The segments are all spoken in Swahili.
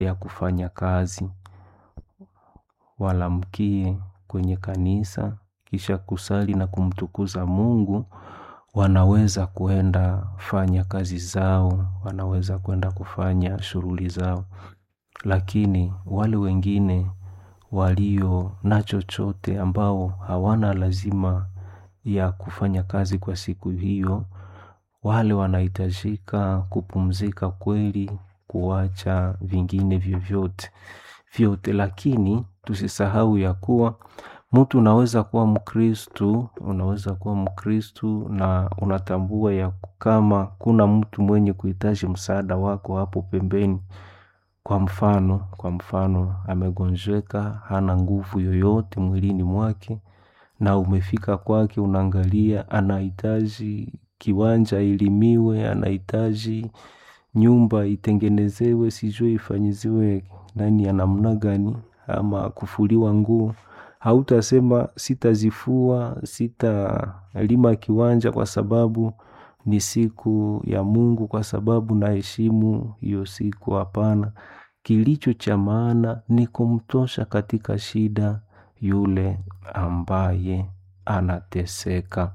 ya kufanya kazi, walamkie kwenye kanisa, kisha kusali na kumtukuza Mungu, wanaweza kuenda fanya kazi zao, wanaweza kuenda kufanya shughuli zao. Lakini wale wengine walio na chochote ambao hawana lazima ya kufanya kazi kwa siku hiyo, wale wanahitajika kupumzika kweli, kuwacha vingine vyovyote vyote. Lakini tusisahau ya kuwa mtu unaweza kuwa mkristu, unaweza kuwa mkristu na unatambua ya kama kuna mtu mwenye kuhitaji msaada wako hapo pembeni. Kwa mfano, kwa mfano amegonjeka, hana nguvu yoyote mwilini mwake na umefika kwake unaangalia anahitaji kiwanja ilimiwe, anahitaji nyumba itengenezewe, sijui ifanyiziwe nani ya namna gani ama kufuliwa nguo. Hautasema sitazifua, sitalima kiwanja kwa sababu ni siku ya Mungu kwa sababu naheshimu hiyo siku hapana. Kilicho cha maana ni kumtosha katika shida yule ambaye anateseka.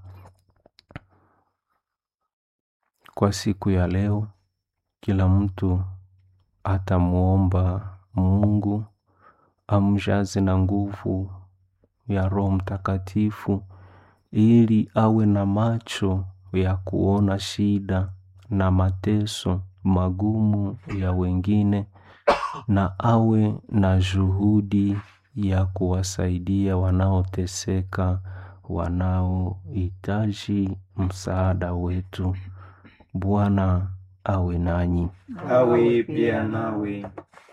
Kwa siku ya leo, kila mtu atamuomba Mungu amjaze na nguvu ya roho mtakatifu ili awe na macho ya kuona shida na mateso magumu ya wengine na awe na juhudi ya kuwasaidia wanaoteseka, wanaohitaji msaada wetu. Bwana awe nanyi. awe pia nawe.